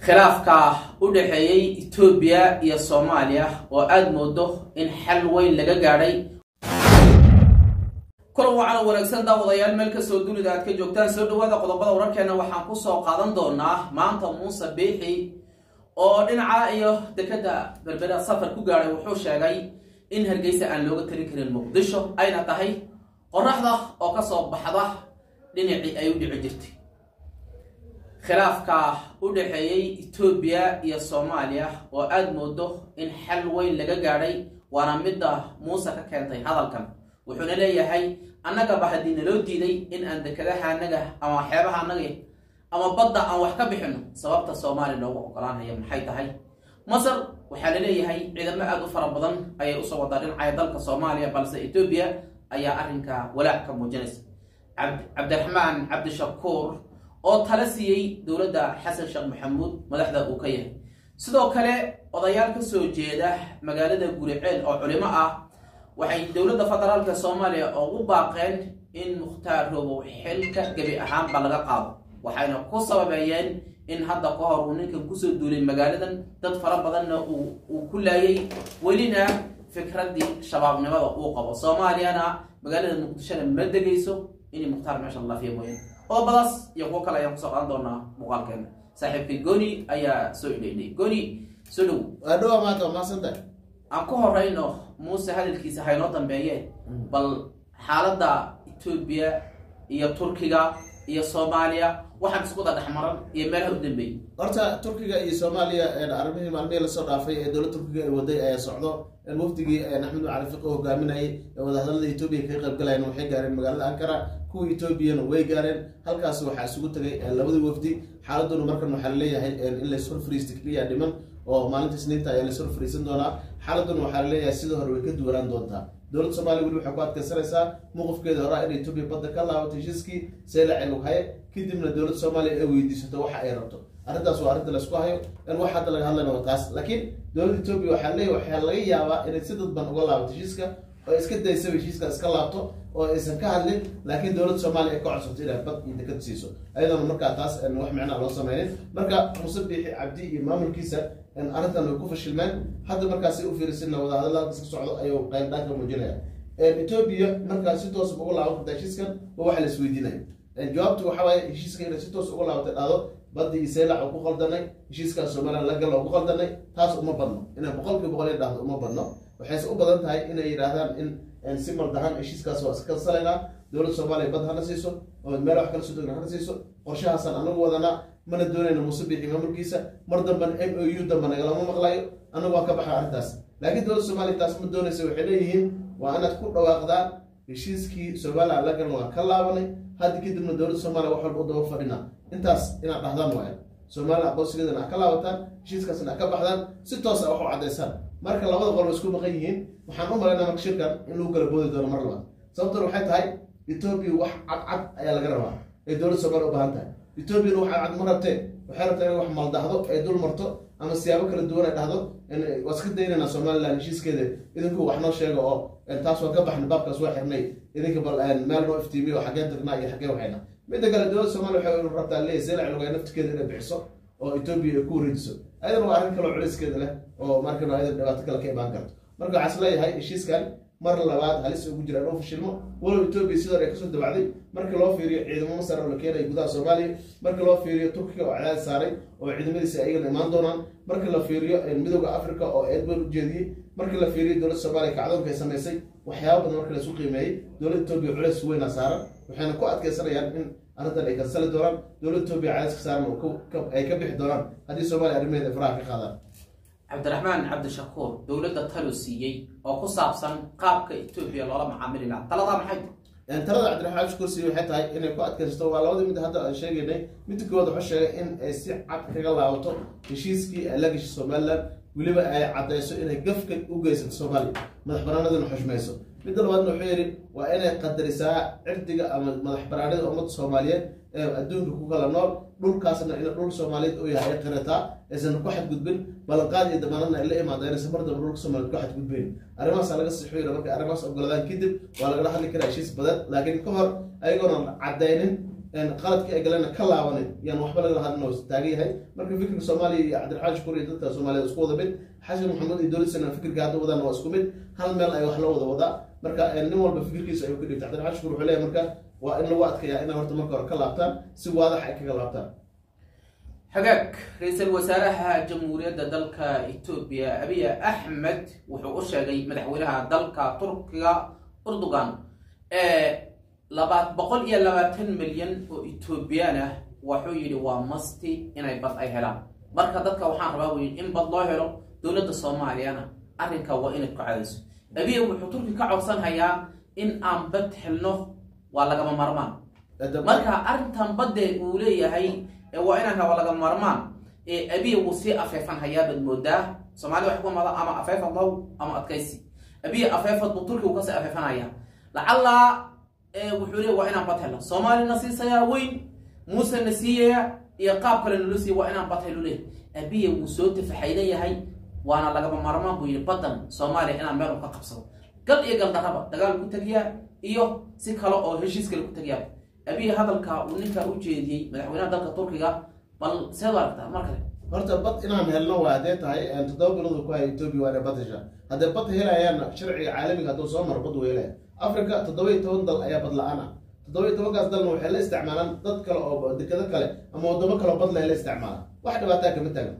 khilaafka u dhexeeyey etoobiya iyo soomaaliya oo aada moodo in xal weyn laga gaadhay kulan wacan wanaagsan daawadayaal meel kastoo dunida aad ka joogtaan soo dhawaada qodobada wararkeena waxaan kusoo qaadan doonaa maanta muuse biixi oo dhinaca iyo dekeda berbera safar ku gaadhay wuxuu sheegay in hargeysa aan looga talin karin muqdisho ayna tahay qoraxda oo kasoo baxda dhinacii ay u dhici jirtay khilaafka u dhexeeyey etoobiya iyo soomaaliya oo aada moodo in xal weyn laga gaadhay waana midda muuse ka keentay hadalkan wuxuuna leeyahay annagaba haddii naloo diiday in aan dekadaha anaga ama xeebaha anaga ama badda aan wax ka bixino sababta soomaaliya loogu ogolaanaya maxay tahay masar waxaa la leeyahay ciidamo aada u fara badan ayay usoo wadaa dhinacaya dalka soomaaliya balse etoobiya ayaa arrinka walaac ka muujinaysa cabdiraxmaan cabdishakuur oo tala siiyey dowladda xasan sheekh maxamuud madaxda uu ka yahay sidoo kale odayaal ka soo jeeda magaalada guriceel oo culimo ah waxay dowladda federaalka soomaaliya ugu baaqeen in mukhtaar roobow xilka gebi ahaanba laga qaado waxayna ku sababeeyeen in hadda ka hor uu ninkan kusoo duulay magaaladan dad fara badanna uu ku laayay welina fikraddii shabaabnimada uu qabo soomaaliyana magaalada muqdishona ma degayso inay mukhtaar meesha laafiya mooyaan qodobadaas iyo kuwo kale ayaan kusoo qaadan doonaa muuqaalkeena saaxiibkay goni ayaa soo idhaydhay goni soo dhow adhowa maanta waa maasanta aan ku horeyno muuse hadalkiisa haynoo dambeeye bal xaaladda etoobiya iyo turkiga iyo soomaaliya waxaan isku wada dhexmaran iyo meelaha u dambeeyey horta turkiga iyo soomaaliya arrimihii maalmihii lasoo dhaafay ee dowladda turkiga ay waday ayaa socdo wafdigii axmed cali fiqo hogaaminayay ee wadahadalada etoobiya kaga qaybgalayeen waxay gaareen magaalada ankara kuwa etoobiyana way gaareen halkaas waxaa isugu tagay labadii wafdi xaaladuna markan waxaa laleeyahay in lays hor fariista keliya dhiman oo maalinta isniinta ayaa lays hor fariisan doonaa xaaladuna waxaa laleeyahay sida hore way ka duwanaan doontaa dowladda soomaliya weli waxay ku adkaysanaysaa mowqifkeeda horaa in etoobiya badda ka laabato heshiiskii seelacel haye kadibna dowladda soomaaliya ay weydiisato waxa ay rabto arrintaas waa arrinta laysku hayo in wax hadda laga hadlayna waa taas laakiin dowladda etoobiya waxaa leeyahy waxaa laga yaabaa inay si dadban uga laabato heshiiska oo iska daysaba heshiiska iska laabto oo aysan ka hadlin laakiin dowladda soomaaliya ay ka codsato inay bad iyo dekad siiso ayadoona markaa taas wax micnaa loo sameynin marka muuse biixi cabdi iyo maamulkiisa arrintan way ku fashilmeen hadda markaas u fiirisinna wadahadalada iska socdo ayuu qayldhaan ka muujinaya etoobiya markaa si toos uga laaban karta heshiiskan waa waxa la isweydiinaya jawaabtu waxa waaye heshiiska inay si toos uga laabatay dhahdo baddi iyo seelac oo ku qaldanay heshiiskaa somalilan lagal oo ku qaldanay taas uma badno inay boqolkii boqol ay dhahdo uma badno waxayse u badan tahay inay yidhaahdaan in si maldahan heshiiskaas waa iska salaynaa dowladda soomaaliya bad hana siiso oo meel wax kala soo degna hana siiso qorshahaasaan anagu wadanaa mana doonayna muuse biixi maamulkiisa mar damban m o u damba nagalama maqlayo anagu waa ka baxa arrintaas laakiin dowladda soomaliya taas ma doonaysa waxay leeyihiin waa inaad ku dhawaaqdaan heshiiskii somalilan la galan waa ka laabanay hadda kadibna dowladda soomaaliya wax walba u daba fadhina intaas inaad dhahdaan waaya somalilan aqoonsigeedana a ka laabataan heshiiskaasna a ka baxdaan si toosa wax u caddaysaan marka labada qol isku maqan yihiin waxaan u malaynaa marka shirkan in lagu kala boodi doono mar labaad sababtan waxay tahay etoobiya wax cadcad ayaa laga rabaa ee dowladda soomaliya u baahan tahay etoobiyana wax cadcad ma rabtee waxay rabtaa inay wax maldahdo ay dul marto ama siyaabo kala duwan ay dhahdo waa iska daynayna somalilan heshiiskeeda idinku wax noo sheega oo taas waa ka baxnay baabkaas waa xirnay idinka bal meel noo iftiimiyo xaggeen tagnaa iyo xaggeen waxayna midda kale dowladda soomaliya waxay rabtaa leeyahay seelac lugay naftikeeda inay bixiso oo etoobiya ay ku wareejiso ayadana waa arrin kaloo culeyskeeda leh oo markan ayada dhibaato kale ka imaan karto marka waxaa is leeyahay heshiiskan mar labaad halis ugu jira inuu fashilmo walow etoobiya sidoo ay kasoo dabacday marka loo fiiriyo ciidamo masar oo la keenaya gudaha soomaaliya marka loo fiiriyo turkiga oo cadaad saaray oo ciidamadiisa ayagana imaan doonaan marka la fiiriyo midooda africa oo eedban ujeediyey marka la fiiriyo dowladda soomaaliya kacdoonka ay samaysay waxyaaba badan marka laisu qiimeeyey dowladda etoobiya culeys weyna saaran waxayna ku adkaysanayaan in arrintan ay kansali doonaan dowladda etoobiya cadayska saaran ay ka bixi doonaan haddii soomaaliya arrimaheeda faraha ka qaadaan cabdiraxmaan cabdishakuur dowladda talo siiyey oo ku saabsan qaabka etoobiya loola macaamili laha taladaa maxay talada cabdiraxmaan cabdishakuur siiye waxay tahay inay ku adkaysato waa labadii mid hadda aan sheegaynay midda koowaad wuxuu sheegay in ay si cad kaga laabato heshiiskii ay la gashay somalilan weliba ay caddayso inay gafka u geysato soomaaliya madax banaanadana xushmayso midda labaadna wuxuu yidhi waa inay qadarisaa cirdiga ama madax banaanida ummadda soomaaliyeed ee adduunka ku kala nool dhulkaasna in dhul soomaaliyeed uu yahay ay qirataa aysan ku xadgudbin ballanqaad iyo damaanadna ay la imaada inaysan mar damba dhulka soomaaliyeed ku xadgudbin arrimahaasa laga sixoyna markay arrimahaas ogoladaan kadib waa lagala hadli karaa heshiis badan laakiin ka hor ayagoona caddaynin qaladkii ay galena ka laabanin yaan waxba laga hadlin oo taagan yahay marka fikirka soomaaliya iyo cabdiraxmaan shukuur iyo dadka soomaaliyeed isku wada mid xasan maxamed iyo dowladisana fikirka hadda wadaan waa isku mid hal meel ay wax la wada wadaa marka nin walba fikirkiisa ayuu ka dhigtay cabdiraxmaan shukuur wuxuu leeyahay marka waa in lagu adkayaa inay horta marka hore ka laabtaan si waadax ay kaga laabtaan hagaag ra-iisul wasaaraha jamhuuriyadda dalka etoobiya abiy axmed wuxuu u sheegay madaxweynaha dalka turkiga urdugan laba boqol iyo labaatan milyan oo etoobiyaan ah wuxuu yidhi waa masti inay bad ay helaan marka dadka waxaan rabaa wy in bad loo helo dowladda soomaaliyana arrinka waa inay ku cadayso abiy wuxuu turki ka codsanhayaa in aan bad helno waa lagama marmaan marka arrintan badde uu leeyahay waa inaan waa lagama marmaan abiy wuu sii afeefan hayaabaad moodaa soomaalida wax ku mada ama afeefad low ama adkaysi abiy afeefad buu turki uu kasii afeefanaya lacallaa wuxuu leey waa inaan bad helno soomaalina siisayaa weyn muuse na siiyaya iyo qaab kale nalo siiya waa inaan bad helo leh abiya wuu soo tafaxaydan yahay waana lagama marmaan buu yidhi badan soomaaliya inaan meel u ka qabsado gal iyo galdarraba dagaal ku tegiyaa iyo si kale oo heshiis kale ku tegiyaa abiy hadalka uu ninkaa u jeediyey madaxweynaha dalka turkiga bal seed u aragtaa mar kale horta bad inaan helno waa haddee tahay toddoba bilood ku haya etoobiya waa inay bad heshaa haddee bad helayaana sharciga caalamiga hadduu soo maro bad wuu helaya africa toddoba iyo toban dal ayaa bad la-aan ah toddoba iyo tobankaas dalna waxay la isticmaalaan dad kale oo dekado kale ama wadamo kale oo bad leh la isticmaala wax dhibaataa kama taagan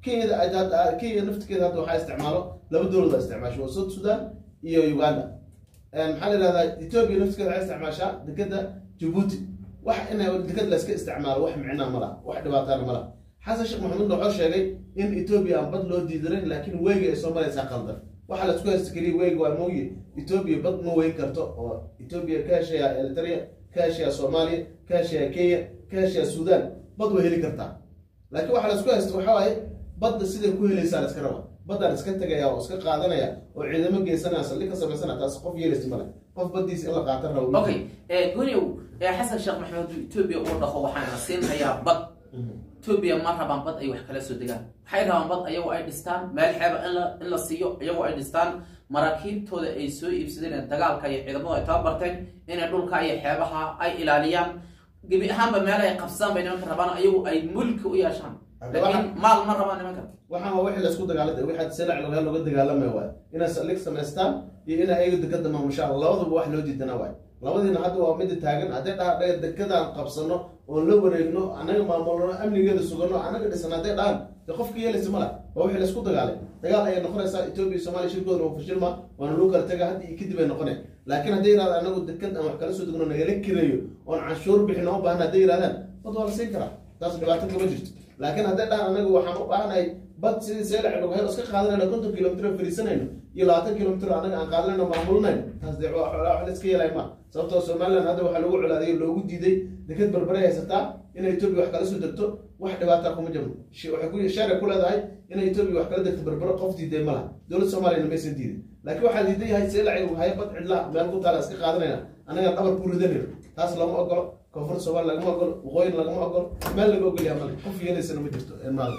kenyada kenya naftigeeda hadda waxaa isticmaalo laba dowlad baa isticmaasha waa south sudan iyo uganda maxaa la yihahdaa etoobiya naftigeeda waxay isticmaashaa dekada jabuuti wax ina dekad la iska isticmaalo wax micnaa ma laha wax dhibaataana ma laha xasan sheekh maxamuudna wuxuu sheegay in etoobiya aan bad loo diidanin laakiin weyga ay soo maraysaa qaldan waxaa la isku haysta keliya weyga waa mooye etoobiya bad ma weyn karto oo etoobiya ka heshaya eritrea ka heshaya soomaaliya ka heshaya kenya ka heshaya sudan bad way heli kartaa laakiin waxaa la isku haysta waxaa waaye badda siday ku helaysaa la iska raba baddaan iska tegaya oo iska qaadanaya oo ciidamo geysanaya saldhig ka samaysana taas qof yeelaysa male qof baddiisa in la qaatan rabo okay goniyow xasan sheekh maxamed etoobiya uu dhaqo waxaana siinhayaa bad etoobiya ma rabaan bad ay wax kala soo degaan waxay rabaan bad ayagoo ay dhistaan meel xeeba in la siiyo iyagoo ay dhistaan maraakiibtooda ay soo iibsadeen dagaalka iyo ciidamadu ay tababarteen inay dhulka iyo xeebaha ay ilaaliyaan gebi ahaanba meel ay qabsadaan bay nimanka rabaan ayagu ay mulki u yeeshaan laakiin maal ma rabaan nimanka waxaan waa wixii laisku dagaalada wixii selac looga looga dagaalamay waay inay saldhig samaystaan iyo inay ayaga dekada maamushaan labaduba wax loo diidana waay labadiina hadda waa mida taagan hadday dhaha dhaga dekadaan qabsano oon la wareegno annaga maamulno amnigeeda sugano annaga dhisan hadday dhahan de qofka yeelaysa mala waa wixii laisku dagaalay dagaal ayay noqonaysaa etoobiya iyo somalia shirkooda waa fashilma waana loo kala taga hadda iyo kadib ay noqonay laakiin hadday yidhahda anagu dekad aan wax kala soo degno nagala kireeyo oon canshuur bixin oo baahan hadday yidhahdaan bad waa la siin karaa taas dhibaato kama jirto laakiin hadday dhahan anagu waxaan u baahanahay bad sidii seelac logahel iska qaadanayno konton kilomitr fariisanayno iyo labaatan kilomitr anaga aan qaadanayno maamulnayno taas dee wax la iska yeelay ma sababtoo somaliland hadda waxaa lagu colaadiyay loogu diiday dekad barbaray haysataa inay etoobiya wax kala soo degto wax dhibaataa kuma jirno waxay ku sharci ku leedahay inay etoobiya wax kala degto barbaro qof diiday ma laha dowladda soomaaliyana maysan diiday laakiin waxaa diidan yahay seelac haya bad cidla meel ku taala iska qaadanayna anagaan dhabar ku ridanayno taas lama ogolo koonfur soomaali lagama ogolo waqooyin lagama ogolo meel laga ogolyaa male qof yeelaysana ma jirto maal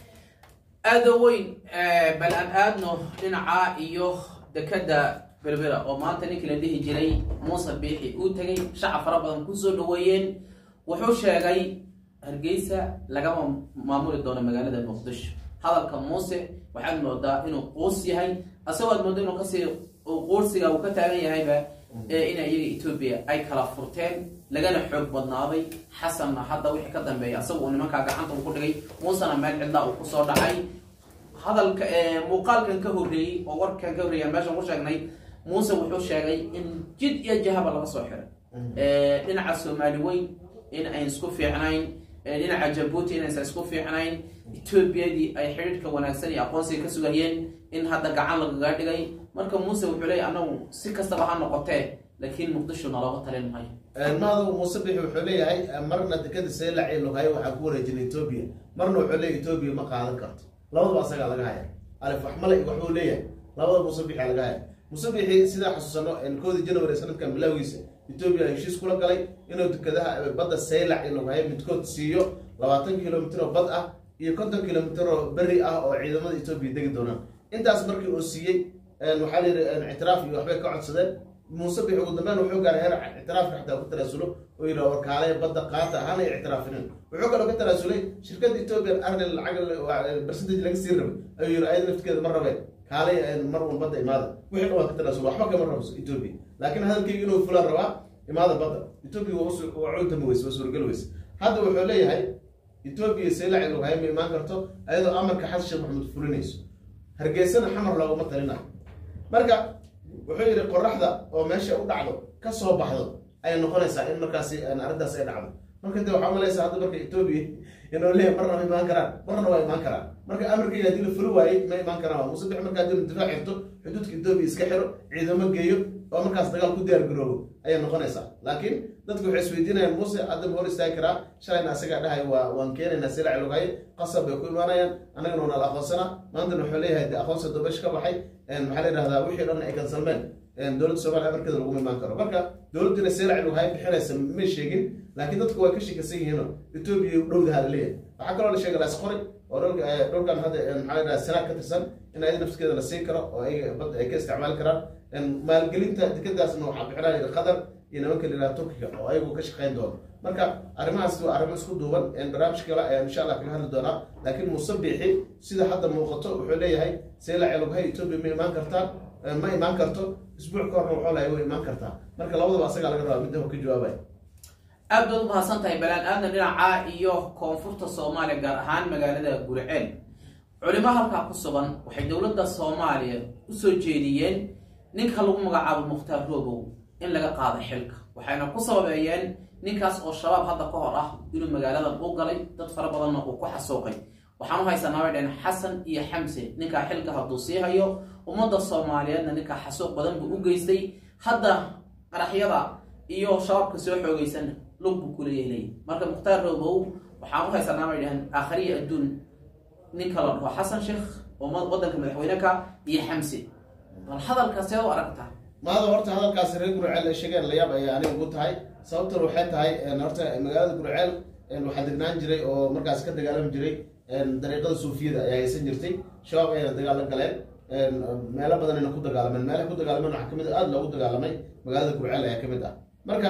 aada weyn bal aan aadno dhinaca iyo dekada berbera oo maanta ninkii la dhihi jiray muuse biixi uu tegay shacab fara badan kusoo dhaweeyeen wuxuu sheegay hargeysa lagama maamuli doono magaalada muqdisho hadalka muuse waxaad moodaa inuu quus yahay asagoo aad mooda inuu kasii quursiga uu ka taagan yahayba in iyaga etoobiya ay kala furteen lagana xoog badnaaday xasanna hadda wixii ka dambeeya asaga uu nimankaa gacanta uu ku dhigay muusena meel cidlaa uu kusoo dhacay hadalka muuqaalkan ka horreeyey oo warkan ka horreeya meeshan ku sheegnay muuse wuxuu sheegay in jid iyo jahaba laga soo xiray dhinaca soomaali weyn in ayn isku fiicnayn dhinaca jabuuti inaysan isku fiicnayn etoobiyadii ay xidhiidhka wanaagsan iyo aqoonsiga ka sugayeen in hadda gacan lagaga dhigay marka muuse wuxuu leeyay anagu si kastaba ha noqotee laakiin muqdisho nalooga talin maayo maadu muuse bixi wuxuu leeyahay marna dekada seelac iyo loghayo waxaa ku wareejinay etoobiya marna wuxuu leeyahy etoobiya ma qaadan karto labadaba asagaa laga haya alif waxmale waxuu leeyahay labada muuse bixi laga haya muuse bixi sidaa xasuusano koodii january sanadkan bilowgiisa etoobiya heshiis kula galay inuu dekadaha badda seelac iyo loghayo midkood siiyo labaatan kilomitr oo bad ah iyo konton kilomitr oo beri ah oo ciidamada etoobiya degi doonaan intaas markii uu siiyey waxaa la yidhi ictiraaf iyo waxbay ka codsadeen muuse bix ugu dambeyn wuxuu gaaray heer ictiraafka xataa ku tanaasulo oo yidhi warkaale badda qaata hana ictiraafinin wuxuu kaloo ka tanaasulay shirkadda ethiopian arnel lacag percentage laga sii rabay ayuu yidhi ayada naftigeeda ma rabeen kaalay mar un badda imaada wixii dhan waa ka tanaasul waxba kama rabo ethiopia laakiin hadalkayga inuu fulaan rabaa imaada badda ethiopia waa cuntami weyse waa suuragal weyse hadda wuxuu leeyahay ethiopia seelacil waxay ma imaan karto ayadoo amarka xasan sheekh maxamuud fulinayso hargeysana xamar looguma talinayo marka wuxuu yidhi qoraxda oo meesha u dhacdo ka soo baxdo ayay noqonaysaa in markaasi arrintaas ay dhacdo marka de waxaa malaysa hadda marka ethiopia inuu leeyahay marna ma imaan karaan marna waa imaan karaan marka amarkayga haddii la fuli waayey ma imaan karaan waa musabix marka haddii la difaac xirto xuduudka ethiopia iska xiro ciidamo geeyo oo markaas dagaal ku diyaar garoobo ayay noqonaysaa laakiin dadku waxay isweydiinayaan muuse hadda ma hor istaagi karaa shalayna asagaa dhahay waa waan keenaynaa silac lughay qasab bay ku imaanayaan annagana waa nala aqoonsana maantana wuxuu leeyahay de aqoonsi dobesh ka baxay maxaa la yidhahdaa wixii dhan ay kansalmeen dowladda soomaaliya amarkeeda laguma imaan karo marka dowladduna silac lughay bixinaysa may sheegin laakiin dadku way ka sheekasan yihiino etoobiya dhowdaha la leeyahay waxaa kaloo la sheegay laas qori oo dhulkan hadda maxaa la yidhahdaa sanaad ka tirsan in ayada nafskeeda la siin karo oo ay badda ay ka isticmaali karaan maalgelinta dekadaasna waxaa bixinaya qatar iyo nimanka la yidhaha turkiga oo ayagu ka shaqayn doono marka arrimahaas waa arrimo isku duuban barnaamij kale ayaan insha allah kaga hadli doonaa laakiin muuse biixi sida hadda muuqato wuxuu leeyahay seela celughay etoobiya ma imaan kartaa ma imaan karto isbuuc ka horna wuxuu lahay way imaan kartaa marka labadaba asagaa laga rabaa midda ka jawaabaya aad baad umahadsan tahay balaan aadna dhinaca iyo koonfurta soomaaliya gaar ahaan magaalada gurceel culimo halkaa ku sugan waxay dowladda soomaaliya usoo jeediyeen ninka lagu magacaabo mukhtaar roobow in laga qaado xilka waxayna ku sababeeyeen ninkaas oo shabaab hadda ka hor ah inuu magaaladan u galay dad fara badanna uu ku xasuuqay waxaan u haysanaa bay dhaheen xasan iyo xamse ninkaa xilka hadduu sii hayo ummadda soomaaliyeedna ninkaa xasuuq badan buu u geystay hadda qaraxyada iyo shabaabka soo xoogaysan lug buu kuleeyahlay marka mukhtaar roobow waxaan u haysanaa bay dhaheen aakhariya adduun ninka la dhaho xasan sheekh oo waddanka madaxweyneka iyo xamse bal hadalkaas seed u aragtaa maada horta hadalkaasi reer gurceel ay sheegeen layaab ayay aniga ugu tahay sababtan waxay tahay horta magaalada gurceel waxaa degnaan jiray oo markaas ka dagaalami jiray dariiqada suufiyada ayaa haysan jirtay shabaab ayayna dagaal la galeen meelo badanayna ku dagaalameen meelaha ku dagaalameen waxaa kamid aada loogu dagaalamay magaalada gurceel ayaa kamid ah marka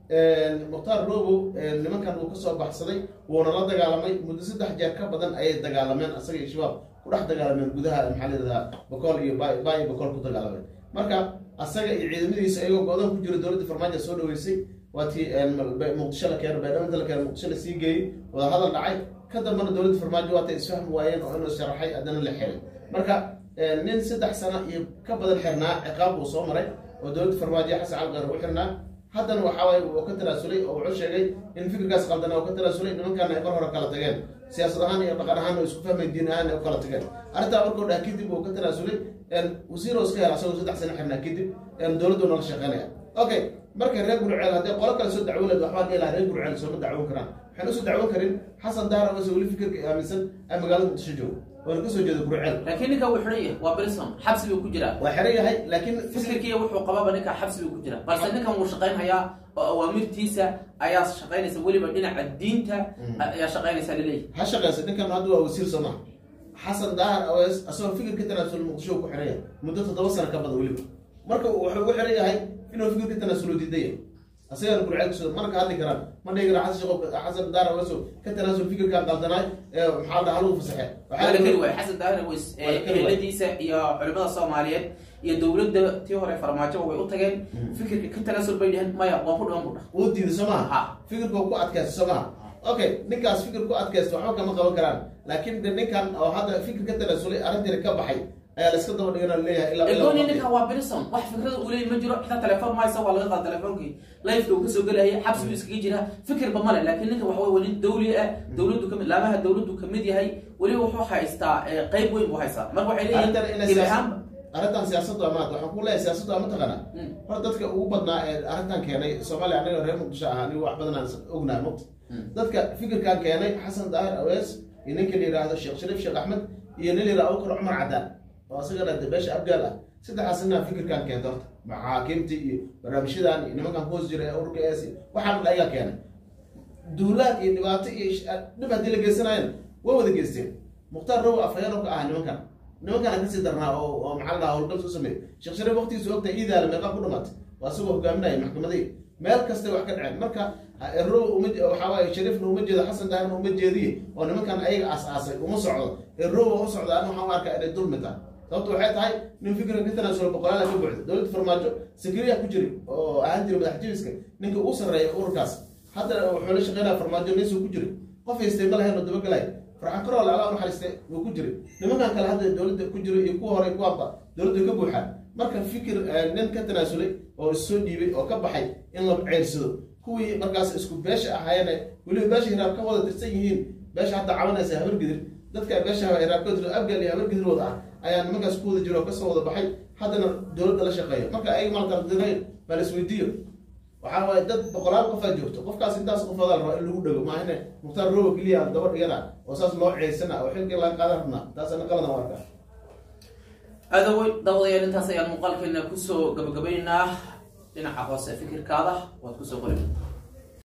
mukhtaar robow nimankan uu kasoo baxsaday wuuna la dagaalamay muddo saddex jeer ka badan ayay dagaalameen asaga iyo shabaab ku dhex dagaalameen gudaha maxaa la yidhahdaa bakool iyo ba iyo bakool ku dagaalameen marka asaga iyo ciidamadiisa ayagoo go-doon ku jiro dowladda farmaajo soo dhaweysay waa tii muqdisho la keeno baydhabo la keeno muqdisho la sii geeyey wada hadal dhacay ka dambana dowladda farmaajo waatay isfahmi waayeen oo inuu sharaxay haddana la xiray marka nin saddex sano iyo ka badan xirnaa ciqaab uu soo maray oo dowladda farmaajo xasan calqeer u xirnaa haddana waxa waaye uu ka tanaasulay oo wuxuu sheegay in fikirkaas qaldana uu ka tanaasulay nimankaana ay mar hore kala tageen siyaasad ahaan iyo dhaqan ahaan oo isku fahmay diin ahaan ay u kala tageen arrintaa markuu dhaha kadib uu ka tanaasulay wasiir oo iska hela asagoo saddex sano xirnaa kadib dowladdu nala shaqeynaya okay marka reer gurceel haddii qolo kale soo dacwo leed waxbaa dhihi lahaa reer gurceel sooma dacwon karaan waxaan usoo dacwon karin xasan daara ose weli fikirka aaminsan ay magaalada muqdisho joogo oona kasoo jeeda gurceel laakiin ninka wuu xiran yahay waa brison xabsi buu ku jiraa waa xiran yahay laakiin fikirkiiya wuxuu qababa ninka xabsi buu ku jira balse ninkan wuu shaqaynhayaa oo awaamirtiisa ayaa shaqaynaysa weliba dhinaca diinta ayaa shaqaynaysa laleeyahy ha shaqeysa ninkan hadda waa wasiir soo maha xasan daahar aws asagoo fikirka tanaasul muqdisho ku xiran yahay muddo toddoba sano ka badan weliba marka wuxuu ugu xiran yahay inuu fikirka tanaasulo diidan yahay asagana gurceel kusoo mana ka hadli karaan ma dhihi karaan xasan sheekh xasan daahar aweso ka tanaasul fikirkaa qaldanaay ee maxaa dhaha lagu fasaxe waa la keli waay xasan daahir aweys eheladiisa iyo culimada soomaaliyeed iyo dowladda tii hore farmaajoba way u tageen fikirka ka tanaasul bay dheheen maya waan ku dhiman bu dhah uu diiday soo maha Ha. fikirka ku adkaysta soo maha okay ninkaas fikir ku adkaysta waxba kama qaban karaan laakiin de ninkan oo hadda fikir ka tanaasulay arrintiina ka baxay ayaa la iska daba dhigana leeyahay ilaa ilaa egooni waqti. ninkan waa brison wax fikrada uu leeyahy ma jiro xitaa telefoon maysa waa laga qaada telefoonkii lifeka uu kasoo gelaya xabsi buu iskaga jira fikirba male laakiin ninkan waxa wey nin dawli ah dowladdu kamid laamaha dowladdu kamid yahay weliba wuxuu haystaa eh, qayb weyn buu haystaa marka waxay arrintan leeyihiin inay gebi siyaasad ahaanba arrintan siyaasaddu amaad waxaan ku leeyahay siyaasaddu ama taqana Mm. hor dadka ugu badnaa ee arrintan keenay soomaaliya anaga reer muqdisho ah anigu wax badan aan ognahay muqt Mm. dadka fikirkan keenay xasan daahir awees iyo ninka la yidhaahdo sheekh shariif sheekh axmed iyo nin la yidhahdo abubakar cumar cadaan oo asagana de beesha abgaal ah saddexaas ninaa fikirkan keenta horta maxaakiimtii iyo barnaamijyadan iyo nimankan hoos jira ee ururka es waxaan dhan ayagaa keenay duulaad iyo dhibaato iyo sh- dhib haddii la geysanaayeen way wada geysteen mukhtaar row afhayeen oo ka ah nimankan nimankana kasii darnaa oo oo maxaa la dhahaa howlgal soo sameeyey sheekh shariif waqtigiisu ogtahay iidaala meeqa ku dhamaatay waa isagoo hogaaminaya maxkamadihii meel kastay wax ka dhaceen marka erow uma waxaa waaye shariifna uma jeedo xasan daahirna uma jeediye oo nimankan ayaga aas-aasay uma socdo erowa u socda ani waxaan u arkaa inay dulmi tahay sababto waxay tahay nin fikra ka tanaasulo boqolaala ka buuxda dowladda farmaajo sakariya ku jiri oo ahaan jira madax jibiska ninka ugu sarreeya ururkaas hadda wuxuu la shaqeynaya farmaajo ninsuu ku jiri qof haystay ma lahayn oo dabagelay farxan karool ala naxariiste wuu ku jiray nimankan kale hadda dowladda ku jiro iyo kuwa hore kuwaanba dowladda ka buuxaan marka fikir nin ka tanaasulay oo issoo dhiibay oo ka baxay in la ceyrsado kuwii markaas isku beesha ahaayeen weliba beesha hiraab ka wada tirsan yihiin beesha hadda cabanaysa habargidir dadka beesha hiraab ka tir abgal iyo habargidir wada ah ayaa nimankaas ku wada jiro oo kasoo wada baxay haddana dowladda la shaqeeyo marka ayaga maalkardirayn baa la isweydiiyo waxaa waaye dad boqolaal qofaa joogto qofkaas intaas qofoodaa la rabaa in lagu dhego maahane mukhtaar rowa keliya daba dhigana oo saas loo ceysana oo xilkii laga qaadan rabnaa taasana qaladan u arkaa aadawey daawadayaal intaas ayaan muuqaalkeena kusoo gabagabaynaynaa dhinaca hoose fikirkaada waad kusoo qori